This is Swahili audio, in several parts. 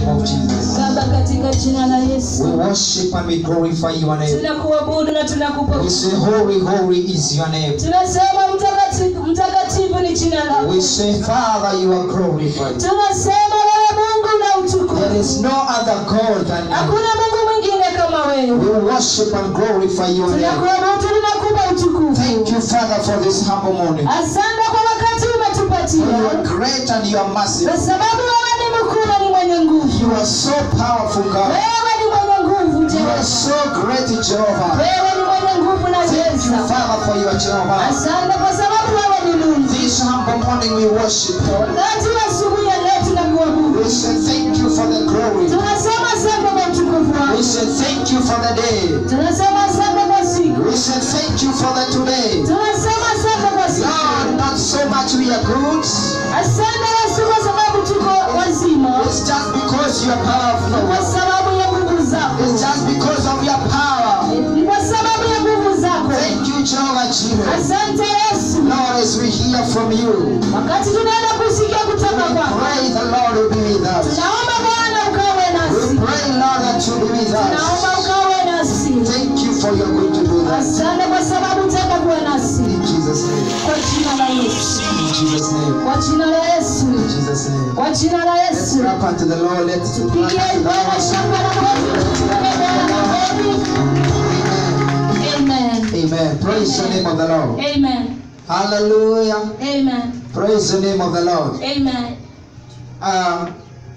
name of Jesus. Baba, katika jina la Yesu We worship and we glorify your name. tunakuabudu na tunakupa We say, Holy, holy is your name. tunasema mtakatifu mtakatifu ni jina lako We say, Father, you are glorified. tunasema wewe mungu na There utukufu is no other God than you. hakuna mungu mwingine kama wewe We worship and glorify your name. tunakuabudu tunakupa utukufu Thank you, Father, for this humble morning. asante kwa wakati You umetupatia are great and you are massive. kwa sababu wewe ni mkuu na ni mwenye nguvu You are so powerful, God. wewe ni mwenye nguvu You are Jehova so great, Jehovah. wewe ni mwenye nguvu na Thank you, uweza Father, for your Jehovah. asante kwa sababu wewe ni mungu This humble morning we worship you. wakati wa asubuhi ya leo tunakuabudu We say thank you for the glory. tunasema asante kwa utukufu We wako say thank you for the day. tunasema asante kwa siku We say thank you for the today. tunasema asante kwa siku Lord, not so much we are good. asante yesu kwa sababu tuko wazima It's just because you are kwa powerful. sababu ya nguvu zako It's just because of your power. ni kwa sababu ya nguvu zako Thank you, Jehovah Jireh. asante yesu Lord, as we hear from you, wakati tunaenda kusikia we kutoka kwako pray the Lord will be with us. tunaomba bwana ukawe We nasi pray, Lord, that you will be with tunaomba us. ukawe nasi Thank you for your going to do that. asante kwa sababu utaka kuwa nasi In Jesus' name. kwa jina la yesu In Jesus' name. kwa jina la yesu In Jesus' name. kwa jina la Let's yesu rap unto the Lord. Let's rap unto pigie the bwana Lord. shamba la makofi tupigie bwana makofi amen Amen. Praise the name of the Lord. amen Hallelujah. amen Praise the name of the Lord. amen Um,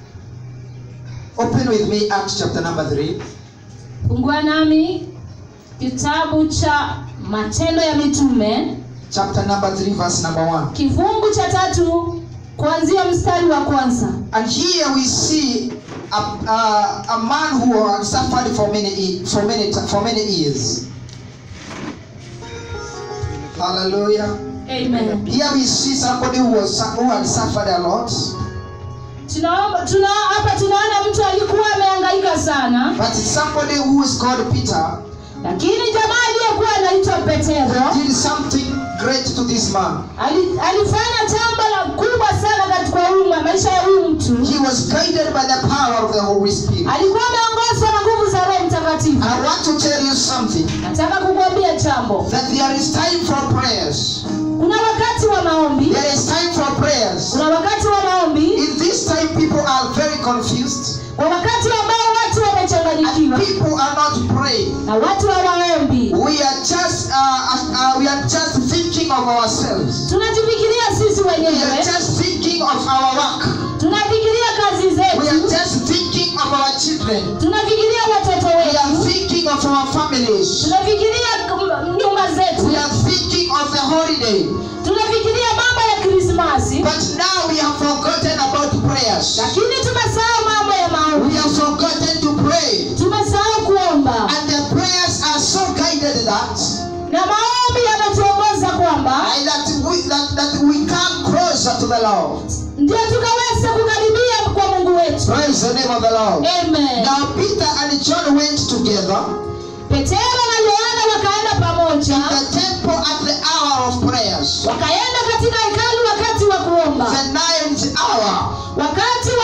open with me Acts chapter number 3. fungua nami kitabu cha matendo ya mitume Chapter number 3, verse number 1. kifungu cha tatu kuanzia mstari wa kwanza And here we see a, a, a man who had suffered for many, e- for many, ti- for many years. Hallelujah. amen Here we see somebody who, was, who had suffered a lot, tunaomba tuna hapa tunaona mtu alikuwa amehangaika sana but somebody who is called Peter lakini jamaa aliyekuwa anaitwa petero did something great to this man. ali, alifanya jambo la kubwa sana katika huyu ma- maisha ya huyu mtu He was guided by the power of the Holy Spirit. alikuwa ameongozwa na nguvu za roho mtakatifu I want to tell you something nataka kukwambia jambo that there is time for prayers. kuna wakati wa maombi There is time for prayers. kuna wakati wa maombi In this time, people are very confused kwa wakati ambao watu and wamechanganyikiwa people are not praying. na watu hawaombi We are just uh, uh, we are just thinking of ourselves. tunajifikiria sisi We are wenyewe just thinking of our work. tunafikiria kazi We are zetu just thinking of our children. tunafikiria watoto We are wetu thinking of our families. tunafikiria kum- nyumba We zetu are thinking of the holiday. tunafikiria mambo ya krismasi But now we have forgotten about prayers. lakini tumesahau mambo ya maombi We have forgotten to pray. tumesahau kuomba And the prayers are so guided that, na maombi yanatuongoza kwamba I- that, we, that, that we come closer to the Lord. ndio tukaweza kukaribia kwa mungu wetu Praise the name of the Lord. amen Now Peter and John went together petero na yohana wakaenda pamoja in the temple at the hour of prayers. wakaenda katika hekalu wakati wa kuomba The ninth hour. wakati wa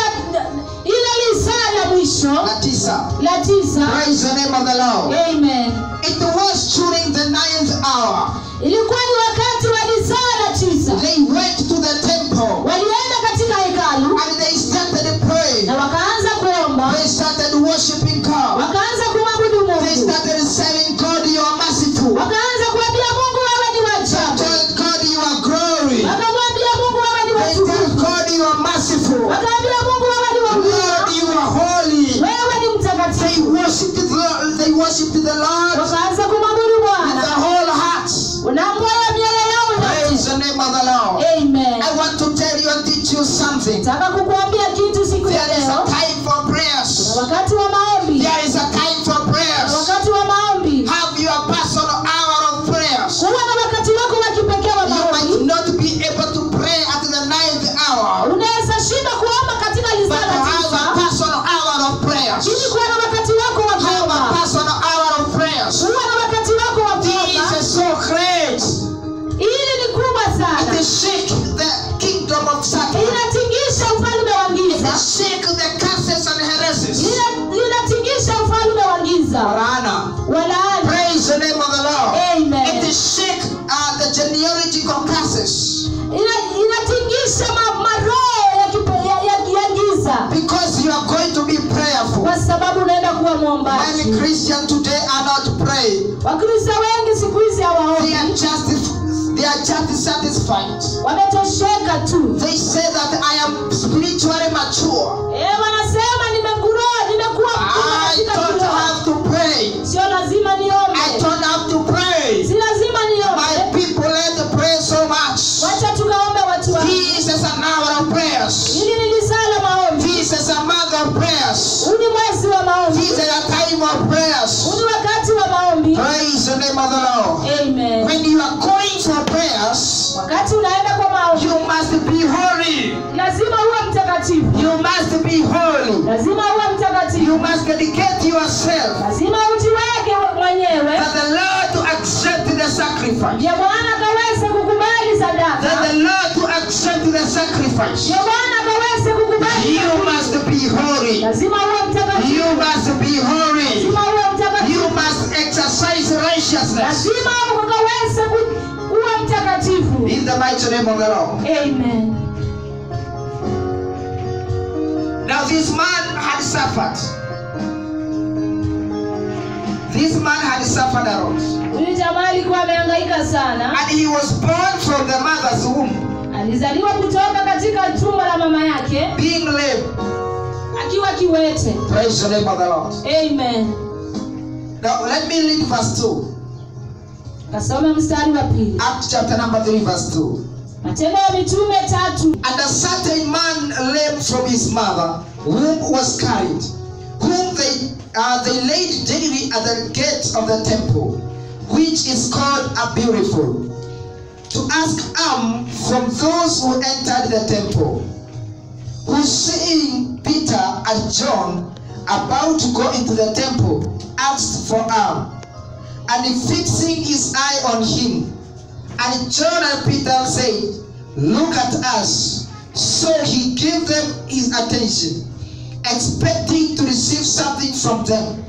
ile lisaa la mwisho La tisa. la tisa Praise the name of the Lord. amen It was during the ninth hour. ilikuwa ni wakati wa lisaa la tisa They went to the temple walienda katika hekalu and they started praying. na wakaanza kuomba They started worshiping God. wakaanza kumwabudu They mungu started saying, God, you are merciful. wakaanza kuambia mungu wewe ni wajabu Tell God you are glory. wakamwambia mungu wewe ni They tell watukufu God you are merciful. wakaambia mungu wewe ni Lord, wakufa you are holy. wewe ni They mtakatifu worshiped the Lord. They worshiped the Lord wakaanza kumwabudu with bwana their whole hearts. na moyo mioyo yao Praise yote the name of the Lord. amen I want to tell you and teach you something. nataka kukuambia kitu siku ya There is a leo time for na prayers. wakati wa maombi There is a time for na prayers. wakati wa maombi Have your personal hour of prayers. kuwa na wakati wako wa kipekee wa You might maombi not be able to pray at the ninth hour, unaweza shinda kuomba katika but lisaa la have a tisa personal hour of prayers. ili kuwa na wakati wako wa Have a kuomba personal hour of prayers. muombaji Many Christians today are not praying. wakristo wengi siku hizi They are hawaombi just they are just satisfied. wametosheka tu They say that I am spiritually mature. Eh, wanasema nimeguroa nimekuwa mkubwa I katika don't kiroho. have to pray. sio lazima I niombe don't have to pray. si lazima My niombe people let to pray so much. wacha tukaombe watu wa This is an hour of prayers. hili ni lisala maombi This is a month of prayers. huu ni mwezi wa maombi This is a time of prayers. huu ni wakati wa maombi Praise the name of the Lord. amen When you are going for prayers, wakati unaenda kwa maombi you must be holy. lazima uwe mtakatifu You must be holy. lazima uwe mtakatifu You must dedicate yourself lazima ujiweke mwenyewe that the Lord to accept the sacrifice. ndio bwana akaweze kukubali That sadaka the Lord to accept the sacrifice. ndio bwana akaweze kukubali You must be holy. lazima uwe mtakatifu You must be holy. lazima uwe mtakatifu You must exercise righteousness. lazima ukaweze ku- kuwa mtakatifu In the mighty name of the Lord. amen Now this man had suffered. This man had suffered a lot. huyu jamaa alikuwa amehangaika sana And he was born from the mother's womb, alizaliwa kutoka katika tumbo la mama yake being lame. akiwa kiwete Praise the name of the Lord. amen Now let me read verse 2. kasoma mstari wa pili Acts chapter number 3, verse 2. matendo ya mitume tatu And a certain man lame from his mother, whom was carried, whom they uh, they laid daily at the gate of the temple, which is called a beautiful, to ask alms from those who entered the temple, who seeing Peter and John about to go into the temple, asked for alms. And fixing his eye on him, and John and Peter said, Look at us. So he gave them his attention, expecting to receive something from them.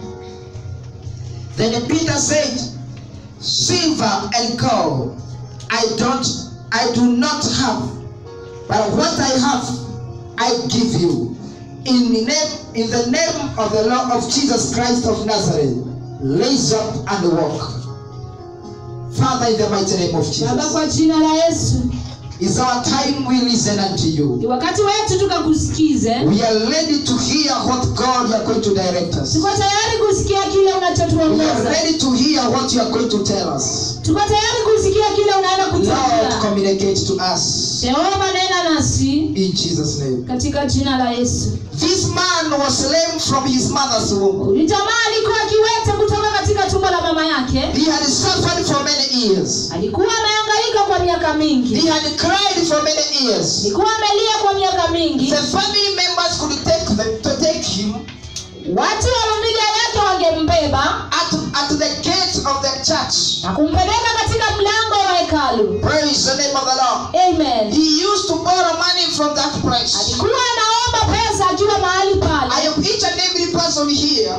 Then Peter said, Silver and gold I don't I do not have, but what I have I give you. In the name in the name of the Lord of Jesus Christ of Nazareth, raise up and walk. Father, in the mighty name of baba Jesus. kwa jina la yesu It's our time we listen unto you. ni wakati wetu tukakusikize We are ready to hear what God you are going to direct us. tuko tayari kusikia kile We are unachotuongoza ready to hear what you are going to tell us. tuko tayari kusikia kile unaenda Lord, kutuambia communicate to us. jehova nena nasi In Jesus' name. katika jina la yesu This man was lame from his mother's womb. huyu jamaa alikuwa akiwete kutoka katika tumbo la mama yake He had suffered for many years. alikuwa amehangaika kwa miaka mingi He had cried for many years. alikuwa amelia kwa miaka mingi The family members could take them to take him watu wa familia yake wangembeba at, at the gate of the church. na kumpeleka katika mlango wa hekalu Praise the name of the Lord. amen He used to borrow money from that place. alikuwa anaomba pesa akiwa mahali I pale hope each and every person here,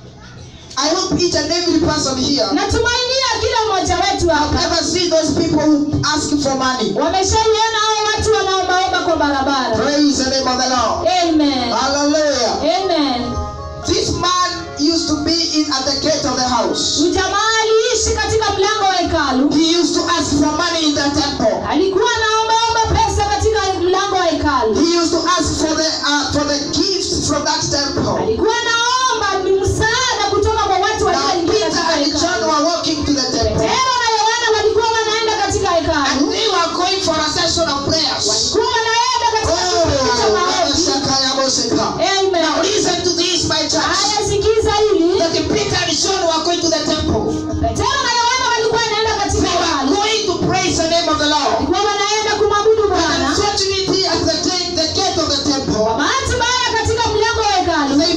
I hope each and every person here natumainia kila mmoja wetu hapa ever see those people who ask for money. wameshaiona hao watu wanaombaomba kwa barabara Praise the name of the Lord. amen Hallelujah. amen This man used to be in at the gate of the house. Huyu jamaa aliishi katika mlango wa hekalu He used to ask for money in the temple. alikuwa anaombaomba pesa katika mlango wa hekalu He used to ask for the uh, for the gifts from that temple. alikuwa anaomba ni msaada kutoka kwa watu Now walioingia Peter katika and John hekalu were walking to the temple, petero na yohana walikuwa wanaenda katika and hekalu they were going for a session of prayers. walikuwa wanaenda katika Oh, kipindi cha maombi Shakaya Moseka. amen Now listen to this, my church. haya sikiza hili That Peter and John were going to the temple. petero na yohana walikuwa wanaenda katika They were hekalu going to praise the name of the Lord. walikuwa wanaenda kumwabudu But bwana unfortunately, at the gate, the gate of the temple, bahati mbaya katika mlango wa hekalu they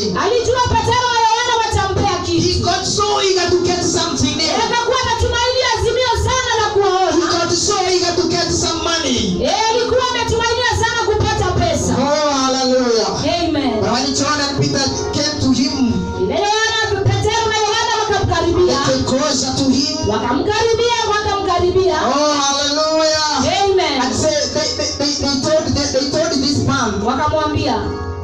something. alijua petero na yohana watampea He kitu got so eager to get something new. akakuwa anatumainia azimio sana la He kuwaona got so eager to get some money. Eh, alikuwa ametumainia sana kupata pesa Oh, hallelujah. amen But when John and Peter came to him, ile yohana petero na yohana they wakamkaribia came closer to him. wakamkaribia wakamkaribia Oh, hallelujah. amen And say they, they, they, they told they, they told this man, wakamwambia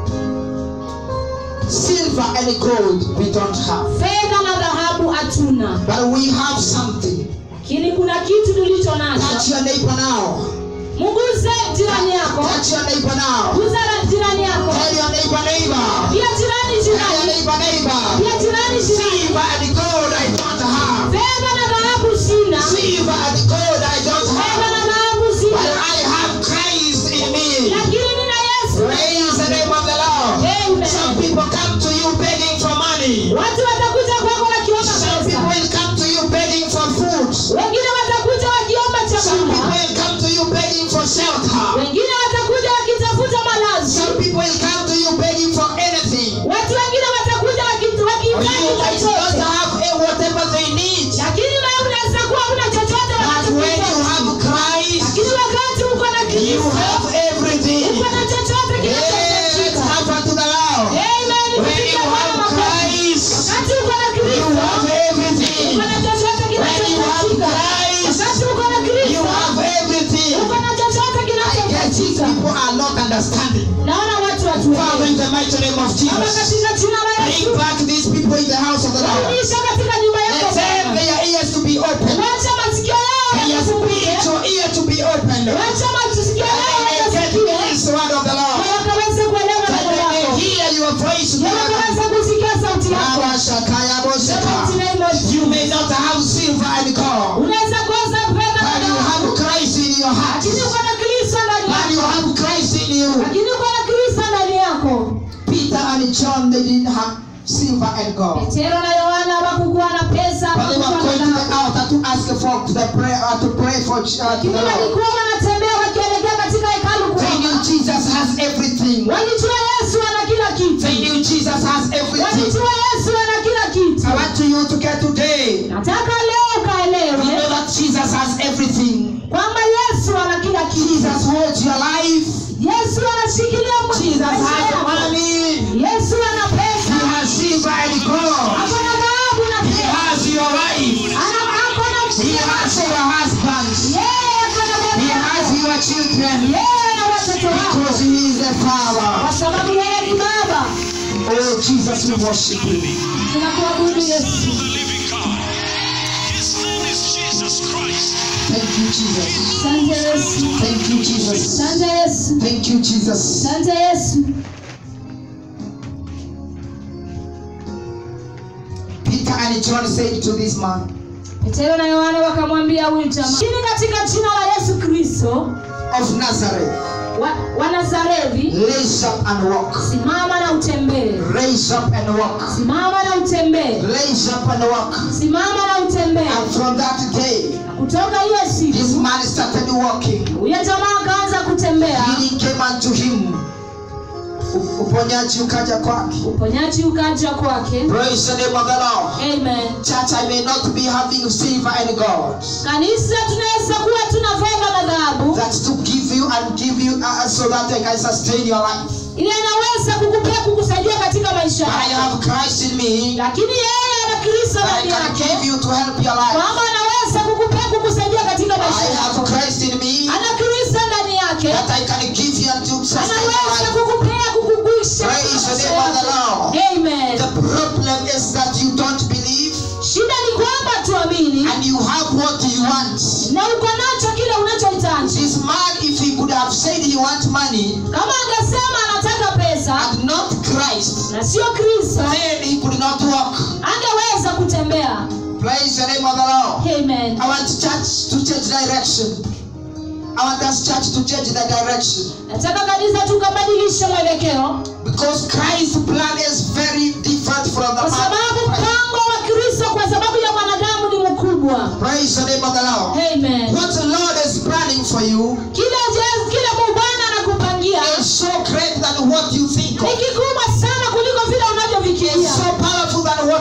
silver and gold we don't have, fedha na dhahabu hatuna but we have something. lakini kuna kitu tulicho Touch nacho your neighbor now. mguze jirani yako Touch your neighbor now. guza na jirani yako Tell your neighbor, neighbor. pia jirani Tell your jirani neighbor, neighbor. pia jirani jirani Silver and gold I don't have. fedha na dhahabu sina Silver and gold I don't fedha have. na dhahabu But sina I have Christ in me. lakini nina yesu Praise the name of the Lord. Amen. Some people come to you begging for money. watu watakuja kwako wakiomba Some people pesa will come to you begging for food. wengine watakuja wakiomba Some people chakula will come to you begging for shelter. wengine watakuja wakitafuta malazi Some people will come to you begging for anything. watu wengine watakuja waki- Or you wakihitaji might not chochote have eh, whatever they need. lakini wewe unaweza kuwa una chochote But when you have lakini Christ, wakati uko na you Kristo have everything. uko na chochote Yes, kinachohitajika happen to the Lord. Amen. When Kupitia you Bwana have makofi. Christ, wakati uko na you Kristo have everything. uko na chochote When you have kinachohitajika Christ, wakati uko na you Kristo have everything. uko na chochote I guess these kinachohitajika people are not understanding. naona watu Father, watuelewe in the mighty name of Baba Jesus, katika jina la bring Yesu back these people in the house of the Lord. rudisha katika nyumba Let yako them, Bwana. their ears to be open, wacha masikio yao their yafunguke spiritual ear to be opened. And wacha masikio yao they may get yasikie this word of the na Lord. wakaweze kuelewa That neno they may lako hear your voice. na wakaweze kusikia sauti yako Baba Shakaya In the mighty Boseka. name of You Jesus. may not have silver and gold, unaweza kosa fedha na but you dhahabu have Christ in your heart. lakini uko na kristo ndani But you yako have Christ in you. lakini uko na kristo ndani yako Peter and John, they didn't have silver and gold. petero na yohana hawakukuwa na pesa But they were hawakukuwa going na to the dhahabu altar to ask for the prayer, uh, to pray for uh, to lakini the Lord. walikuwa wanatembea wakielekea katika hekalu They knew kuomba Jesus has everything. walijua yesu ana kila They kitu knew Jesus has everything. walijua yesu ana kila kitu I want you to get today. nataka leo You know ukaelewe that Jesus has everything. kwamba yesu ana kila kitu Jesus holds your life. yesu anashikilia Jesus maisha has yako. money. yesu ana He pesa has silver and gold. ako na dhahabu na He fedha has your wife. ana ako na He has your husband. yeye ako na He baba has your children. yeye na watoto wako Because he is the Father. kwa sababu yeye ni baba Oh, Jesus, we worship you. tunakuabudu yesu the living God. His name is Jesus Christ. Thank you, Jesus. asante yesu Thank you, Jesus. asante yesu Thank you, Jesus. asante yesu Peter and John said to this man petero na yohana wakamwambia huyu jamaa chini katika jina la yesu kristo of Nazareth, wa, wa nazarethi raise up and walk. simama na utembee Raise up and walk. simama na utembee Raise up and walk. simama na utembee And from that day, Na kutoka hiyo siku this man started walking. huyo jamaa akaanza kutembea Healing came unto him. U- Uponyaji ukaja kwake. uponyaji ukaja kwake Praise the name of the Lord. amen Church, I may not be having silver and gold. kanisa tunaweza kuwa tuna fedha na dhahabu That's to give you and give you uh, so that I can sustain your life. ile inaweza kukupea kukusaidia katika maisha But I yako have Christ in me. lakini yeye ana kristo I ndani can give yake you to help your life. kwamba anaweza kukupea kukusaidia katika maisha I have yako Christ in me ana kristo ndani yake that I can give you and to sustain your anaweza life. kukupea kukugwisha Praise the name of the Lord. amen The problem is that you don't believe shida ni kwamba tuamini and you have what you want. na uko nacho kile unachohitaji This man, if he could have said he wants money kama angesema anataka pesa and not Christ, na sio kristo then he could not walk. angeweza kutembea Praise the name of the Lord. amen I want church to change direction. I want us church to change the direction. nataka kanisa tukabadilishe mwelekeo Because Christ's plan is very different from the kwa plan sababu of Christ. mpango wa kristo kwa sababu ya mwanadamu ni mkubwa Praise the name of the Lord. amen What the Lord is planning for you kile je- kile mungu bwana anakupangia is so great than what you think ni of. kikubwa sana kuliko vile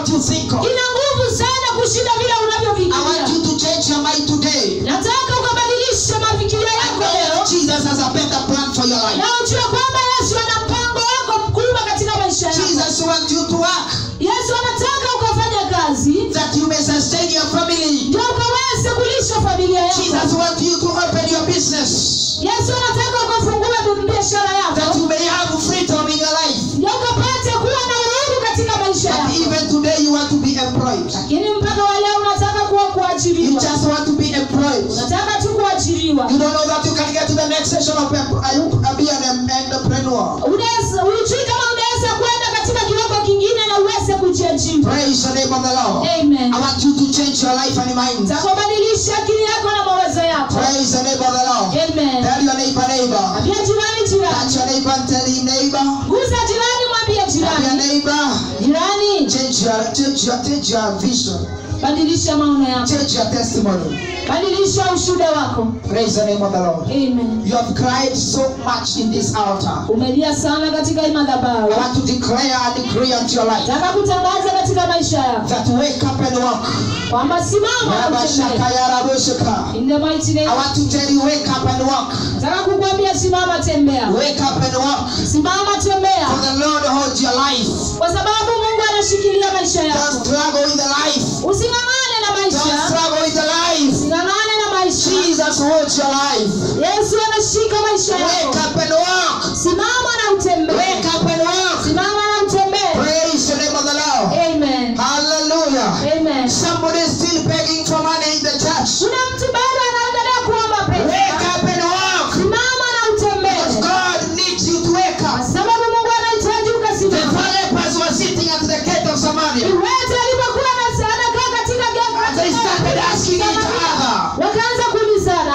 what you think of. ina nguvu sana kushinda vile I want unavyofikiria you to change your mind today. nataka ukabadilishe mafikirio I yako know leo that Jesus has a better plan for your life. na ujue kwamba yesu ana mpango wako mkubwa katika maisha yako Jesus wants you to work yesu anataka ukafanya kazi that you may sustain your family. ndio ukaweze kulisha familia yako Jesus wants you to open your business yesu anataka ukafungue biashara that yako you may have freedom in your life. ndio ukapate kuwa na uhuru katika maisha And yako even today you want to be employed. lakini mpaka wa leo unataka kuwa You kuajiriwa just want to be employed. unataka tu kuajiriwa You don't know that you can get to the next session of em- uh, be an em- entrepreneur. Unaweza- hujui kama unaweza kwenda katika kiwango kingine na uweze kujiajiri Praise the name of the Lord. amen I want you to change your life and mind. takubadilisha akili yako na mawazo yako Praise the name of the Lord. amen Tell your neighbor, neighbor. ambia jirani Touch jirani your neighbor and tell him, neighbor. gusa jirani mwambie Tell your jirani neighbor. jirani Change your, change your, change your vision. badilisha maono yako Change your testimony. badilisha ushuda wako Praise the name of the Lord. amen You have cried so much in this altar. umelia sana katika hii I madhabahu want to declare and decree unto your life nataka kutangaza katika maisha yako that wake up and walk. kwamba simama na Rabashaka utembee. yarabushaka. in the mighty name I want to tell you, wake up and walk. nataka kukwambia simama tembea Wake up and walk. simama For tembea the Lord holds your life. kwa sababu mungu anashikilia maisha Don't yako struggle with the life. using'ang'ane na Don't maisha struggle with the life. using'ang'ane na maisha Jesus holds your life. yesu anashika maisha Wake yako up and walk. simama na utembee Wake up and walk. simama na utembee Praise the name of the Lord. amen Hallelujah. amen Somebody is still begging for money in the church. kuna mtu bado anaendelea kuomba Wake pesa up and walk. simama na Because utembee God needs you to wake kwa up. sababu mungu anahitaji The ukasimama four lepers were sitting at the gate of Samaria. iwete alipokuwa ana- anakaa katika And they started asking each other, wakaanza kuulizana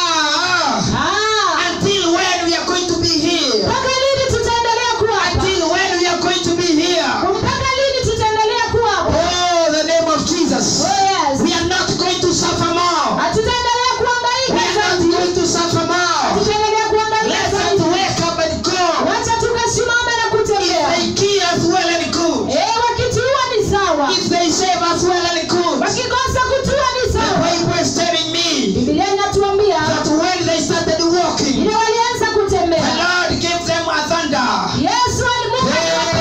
Ah, "Ah, ah, until when we are going to be here? mpaka lini tutaendelea kuwa hapa Until when we are going to be here? mpaka lini tutaendelea kuwa hapa Oh, the name of Jesus. Oh, yes. We are not going to suffer more. hatutaendelea We kuangaika are not zaidi going to suffer more. hatutaendelea kuangaika Let us zaidi wake up and go. wacha tukasimame na If kutembea they kill us well and good. Eh, wakituua ni sawa If they save us well and good. wakikosa kutua ni The sawa Bible is telling me bibilia inatuambia that when they started walking, ile walianza the kutembea Lord gave them a thunder. yesu alimungu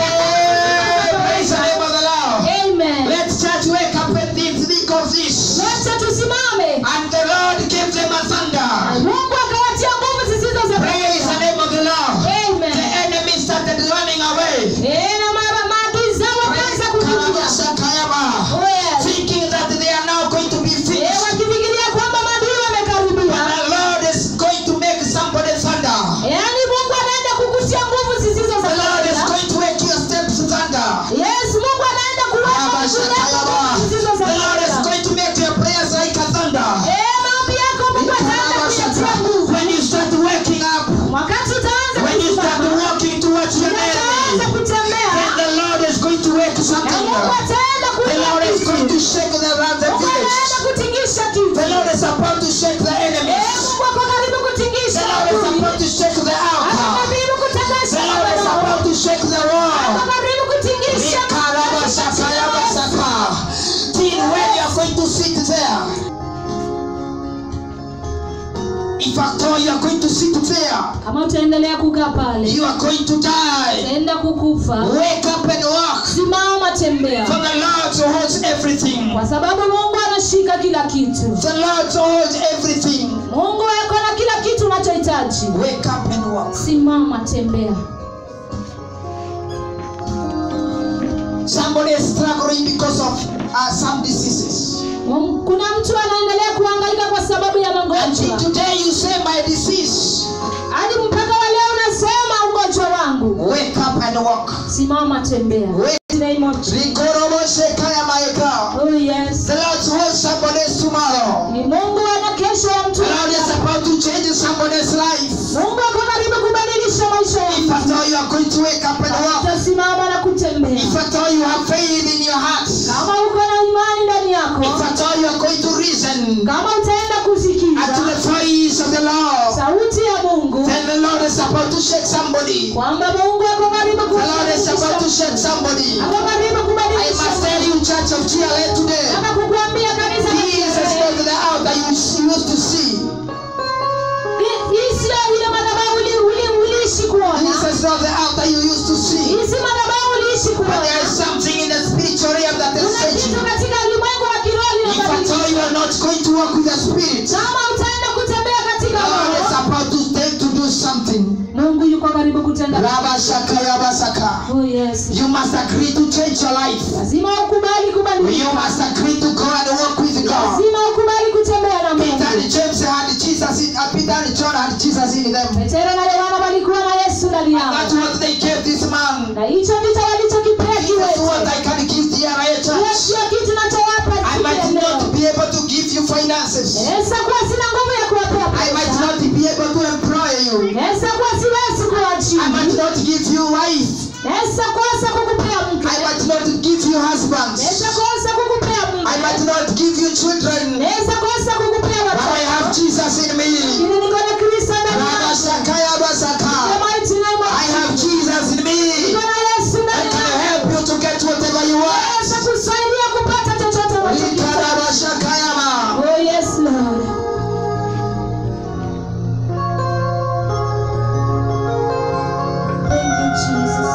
Hey, praise the name of the Lord. amen Let church wake up and think, think of this. wacha tusimame And the Lord gave them a thunder. mungu akawatia nguvu zisizo za Praise the name of the Lord. The amen enemy started running away. Eh, na mara maadui zao wakaanza kukimbia Karabashakayaba. Oh, yes. Thinking that they are now going to be Eh, fixed. wakifikiria kwamba maadui But wamekaribia the Lord is going to make somebody thunder. yaani mungu anaenda kukutia nguvu zisizo za The Lord is kawaida. going to make your steps thunder. yes mungu anaenda kuweka nguvu zako nguvu zisizo za The Lord is kawaida. going to make your prayers like a thunder. Eh, maombi yako mungu ataenda kuyatia nguvu When you start waking up, wakati utaanza when you start kusimama walking towards your utaanza enemy, kutembea then the Lord is going to wake na something mungu up. ataenda The Lord is going to kuimarisha shake the around the mungu anaenda village. kutingisha kitu The Lord is about to shake the Eh, enemies. mungu ako karibu The kutingisha Lord is adui. about to shake the ako altar. karibu The kutangasha Lord is maneno. about to shake the ako wall. karibu kutingisha Ikarabashakayabasaka. Till when you are going to sit there. In fact, all you are going to sit there. kama utaendelea kukaa pale You are going to die. utaenda kukufa Wake up and walk. simama tembea For the Lord holds everything. kwa sababu mungu anashika kila kitu The Lord holds everything. mungu ako na kila kitu unachohitaji Wake up and walk. simama tembea Somebody is struggling because of uh, some diseases. Mungu- kuna mtu anaendelea kuhangaika kwa sababu ya Until magonjwa today you say my disease. hadi mpaka wa leo unasema ugonjwa wangu Wake up and walk. simama tembea Wake. In the name of Jesus. Rigoroboshekayamaeka. Oh, yes. The Lord holds somebody's tomorrow. ni mungu ana kesho ya mtu The Lord is about to change somebody's life. mungu ako karibu kubadilisha maisha If at yako all you are going to wake up and walk. utasimama na kutembea If at all you have faith in your heart. kama uko na imani ndani yako If at all you are going to reason kama utaenda at the kusikiza voice of the Lord. sauti ya mungu Then the Lord is about to shake somebody. kwamba mungu ako karibu The Lord is about to kubadilisha shake somebody. ako karibu I kubadilisha must tell you church of GLA today. Nataka kukuambia kanisa la This is Kiingereza. not the altar you used to see. Hii- hii sio ile madhabahu uli- uli- uliishi kuona This is not the altar you used to see. hii si madhabahu uliishi But kuona there is something in the spiritual realm that is kuna changing. kitu katika ulimwengu wa kiroho If at all you linabadilika are not going to walk with the Spirit, kama utaenda kutembea katika God is roho about to take to do something. mungu yuko karibu kutenda Rabashaka Yabasaka. oh yes You must agree to change your life. lazima ukubali kubadilika You must agree to go and walk with God. lazima ukubali kutembea na Peter and mungu James had Jesus in, uh, Peter and John had Jesus in them. petero na yohana walikuwa na yesu ndani That's yao what they gave this man. na hicho ndicho walichokipea This is what kiwete I can give the RA hiyo church. sio kitu nachowapa I might siku ya not leo be able to give you finances. naweza kuwa sina nguvu ya kuwapea I might pesa not be able to employ you. naweza kuwa siwezi I might kuajiri not give you wife. naweza kosa kukupea mke I might not give you husbands. naweza kosa kukupea I might mke not give you children. naweza kosa kukupea But I have watoto Jesus in me. lakini niko na kristo ndani yangu Rabashaka The Yabasaka. mighty name of I have Jesus in me. niko na yesu I ndani can yangu help you to get whatever you want. naweza kusaidia kupata chochote unachokitaka Rikarabashakayama. oh yes lord thank you jesus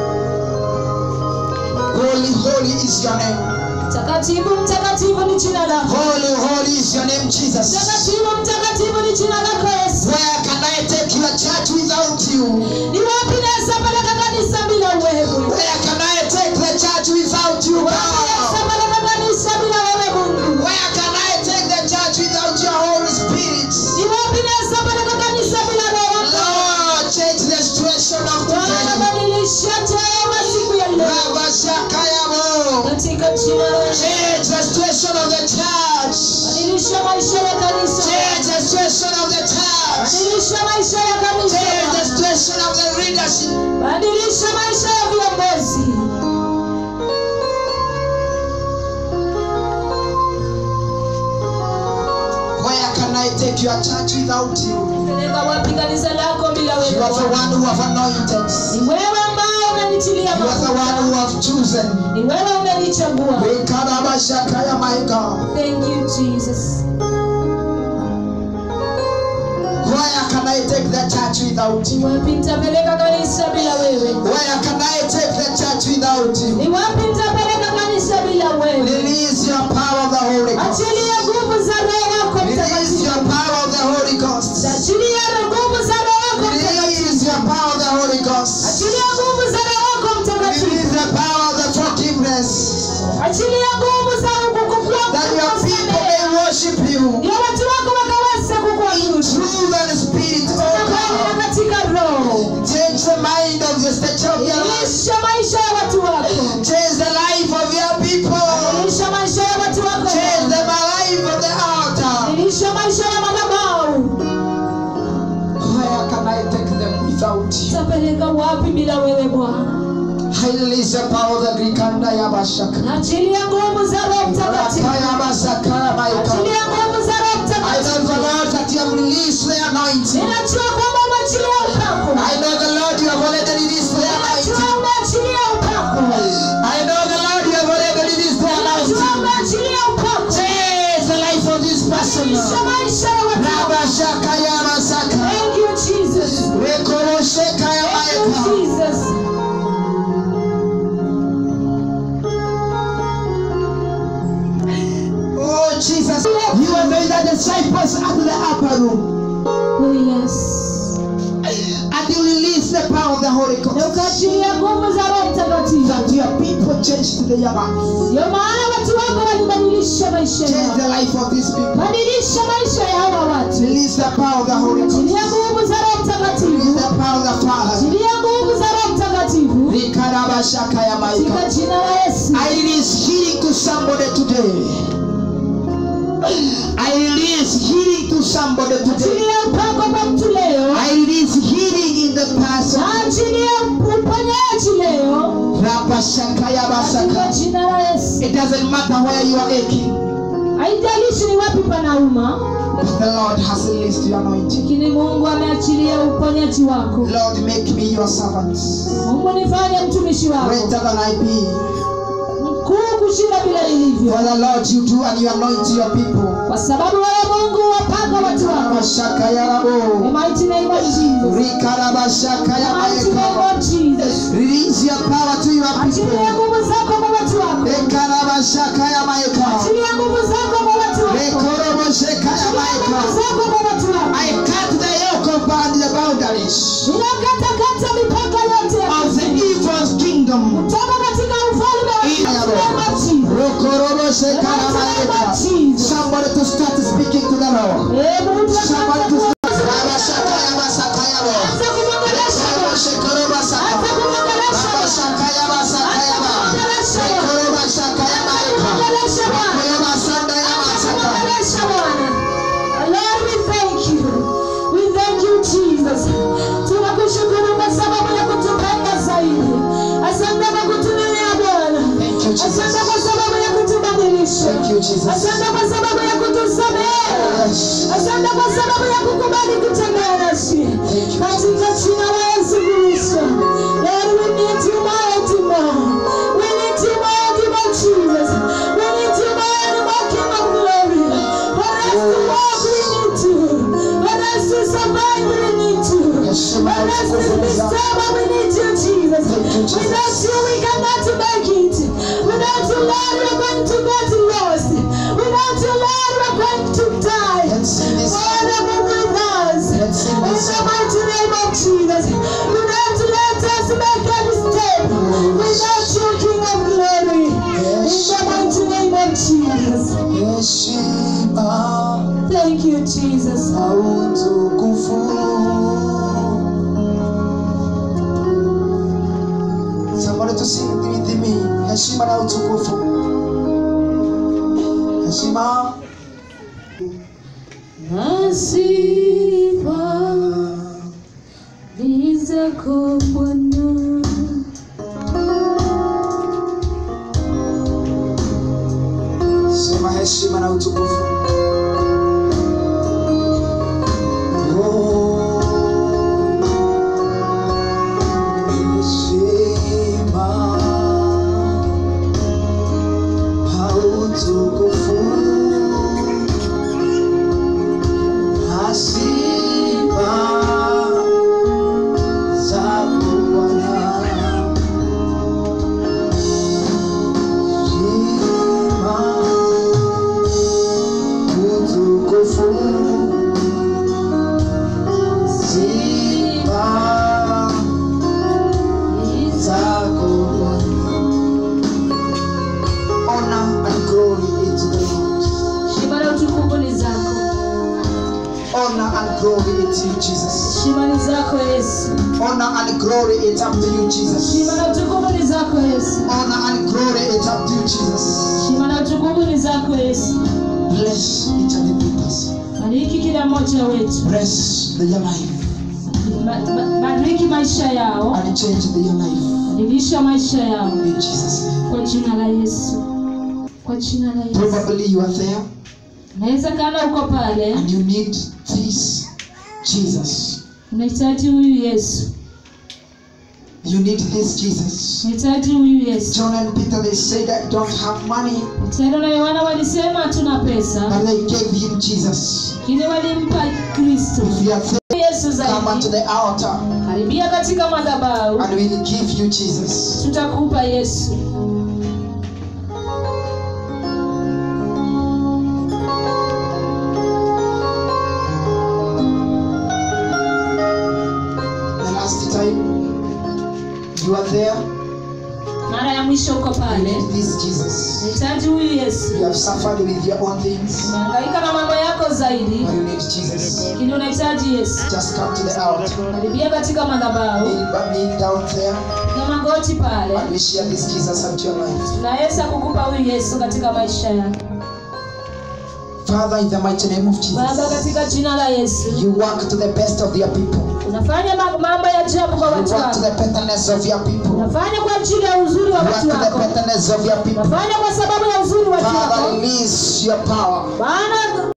Holy, holy is your name. mtakatifu mtakatifu ni jina lako Holy, holy is your name, Jesus. mtakatifu mtakatifu ni jina lako yesu Where can I take your church without you? ni wapi naweza peleka kanisa bila wewe Where can I take the church without you, wapi naweza God? peleka kanisa bila wewe mungu Where can I take the church without your Holy Spirit? ni wapi naweza peleka kanisa bila roho wako Lord, change the situation of Bwana today. badilisha tena siku ya leo Rabashakayamo. katika jina la Yesu. Change the situation of the church. badilisha maisha ya kanisa Change the situation of the church. badilisha maisha ya kanisa Change the Bwana. situation of the leadership. badilisha maisha ya viongozi Where can I take your church without you? peleka wapi kanisa lako bila You wewe are the Bwana? one who have anointed. ni wewe ambao unanitilia You are the one who mafuta have chosen. ni wewe unanichagua Rekarabashakaya, my God. thank you jesus Where can I take the church without ni you? wapi nitapeleka kanisa bila wewe Where can I take the church without you? ni wapi nitapeleka kanisa bila wewe Release your power of the Holy Ghost. achilia nguvu za roho wako Release mtakatifu your power of the Holy Ghost. achilia nguvu za roho wako mtakatifu Release your power of the Holy Ghost. achilia nguvu za roho wako mtakatifu Release the power of the forgiveness. achilia nguvu za kukukua That your people may worship you. ndio watu wako wakaweza kukuabudu Truth and spirit, na oh kweli na God. katika roho Change the mind of the stature of your life. ilisha maisha ya watu wako Change the life of your people. ilisha maisha ya watu wako Change the life of the altar. ilisha maisha ya madhabahu Where can I take them without you? tapeleka wapi bila wewe bwana I release the power of the Greek and Yabashaka. achilia nguvu za roho mtakatifu Rakayabasaka, my God. achilia nguvu za roho I know mtakatifu the Lord that you have released the anointing. ninajua kwamba umeachilia upako I know the Lord you have already released the ninajua anointing. umeachilia upako I know the Lord you have already released the ninajua anointing. umeachilia upako Change the life of this person. badilisha maisha ya watu wako Rabashaka Yamasaka. thank you jesus Rekorosheka thank you Yamayaka. jesus Oh Jesus, you have made the disciples out of the upper room. oh yes And you release the power of the Holy na Ghost. ukaachilia nguvu za roho mtakatifu That your people change to the Yamas. ndio maana watu wako walibadilisha maisha Change yao the life of these people. badilisha maisha ya hawa watu Release the power of the Holy Ghost. achilia nguvu za roho Release mtakatifu the power of the Father. achilia nguvu za roho mtakatifu Rikarabashaka katika Yamaika. jina la yesu I release healing to somebody today. I release healing to somebody today. achilia upako kwa mtu leo I release healing in the person. na achilia uponyaji leo Rabashaka katika Yabasaka. jina la yesu It doesn't matter where you are aching, haijalishi ni wapi panauma but the Lord has released your anointing. lakini mungu ameachilia uponyaji wako Lord, make me your servant. mungu nifanye mtumishi wako Greater than I be. kuu kushinda vile ilivyo For the Lord you do and you anoint your people. kwa sababu wewe mungu wapanga watu wako Karabashaka The yarabo. mighty name of Jesus. Rikarabashaka The mighty name yamayeka. of Jesus. Release your power to your Achilia people. nguvu zako kwa watu wako. Ekarabashaka yamayeka. Achilia nguvu zako kwa watu wako. Rekorobosheka Achilia nguvu yamayeka. zako kwa watu wako. I cut the yoke of and the boundaries Ninakatakata mipaka yote ya of the evil kingdom. kutoka katika ufalme wa In Yesu wa Jesus. Rokorobosheka The mighty name of yamayeka. Jesus. Somebody to start speaking to the Lord. Eh, Mungu Somebody to akaanza start. Rabashaka yamasaka yabo. kuanza kumwongelesha Bwana. Rekorobosheka Anza kumwongelesha Bwana. Rabashaka yamasaka Anza yaba. kumwongelesha Bwana. Rekorobashaka yamayeka. Kumwongelesha Bwana. Rekorobasanda yamasaka. Kumwongelesha Bwana. Lord, we thank you. We thank you, Jesus. Tunakushukuru kwa sababu ya kutupenda zaidi. Asante kwa kutunenea Bwana. Thank you, Jesus. Asante kwa sababu ya kutubadilisha. Thank you, Jesus. Asante kwa sababu ya kutusamehe. Yes. Asante kwa sababu ya kukubali kutembea nasi. Thank you, Katika jina la Yesu Kristo. Lord, we need you more and more. We need you more and more, Jesus. We need you more and more, King of glory. For us to walk, we need you. For us to survive, we need you. Yes, For us to be stable, we need you, Jesus. Thank you, Jesus. Without you, we cannot make it. Without you, Lord, we're going to get lost. Without you, Lord, we're going to die. Let's sing this. Father, move with us. Let's sing In this. the mighty name of Jesus. Do not let us make any step without you, King of glory. In the mighty name of Jesus. Heshima Thank you, Jesus. na utukufu. Somebody to sing with me. Heshima na utukufu. Heshima. Nasifa ni zako Bwana. Sema heshima na utukufu. Heshima na utukufu. Na sifa zako Bwana. Heshima na utukufu ni zako. Honor and glory it's you, Jesus. Heshima ni zako Yesu. Honor and glory it's up to you, Jesus. Heshima na utukufu ni zako Yesu. Honor and glory it's up to you, Jesus. Heshima na utukufu ni zako Yesu. Bless each and every person. Bariki kila mmoja wetu. Bless their life Ba- ba- Bariki maisha yao. and change their life Badilisha maisha yao in Jesus' name. kwa jina la Yesu. Kwa jina la Yesu. Probably you are there Naweza kana uko pale and you need this Jesus. unahitaji huyu Yesu. You need this Jesus. Unahitaji huyu Yesu. John and Peter they said I don't have money, Petero na Yohana walisema hatuna pesa, but they gave him Jesus. lakini walimpa Kristo. If you are there, Yesu come unto zaidi. the altar Karibia katika madhabahu, and we'll give you Jesus. tutakupa Yesu. The last time you are there, Mara ya mwisho uko you pale, need this Jesus. unahitaji huyu Yesu. You have suffered with your own things, Umehangaika na mambo yako zaidi, but you need Jesus. lakini unahitaji Yesu. Just come to the altar. Karibia katika madhabahu, Kneel, kneel down there na magoti pale, and we share this Jesus unto your life. tunaweza kukupa huyu Yesu katika maisha yako. Father, in the mighty name of Baba, Jesus, katika jina la Yesu, you work to the best of your people. unafanya ma- mambo ya ajabu kwa You watu work to wako, the betterness of your people. You unafanya kwa ajili ya uzuri wa work watu to the wako, betterness of your people. unafanya kwa sababu ya uzuri wa watu Father, wako. release your power. Bwana,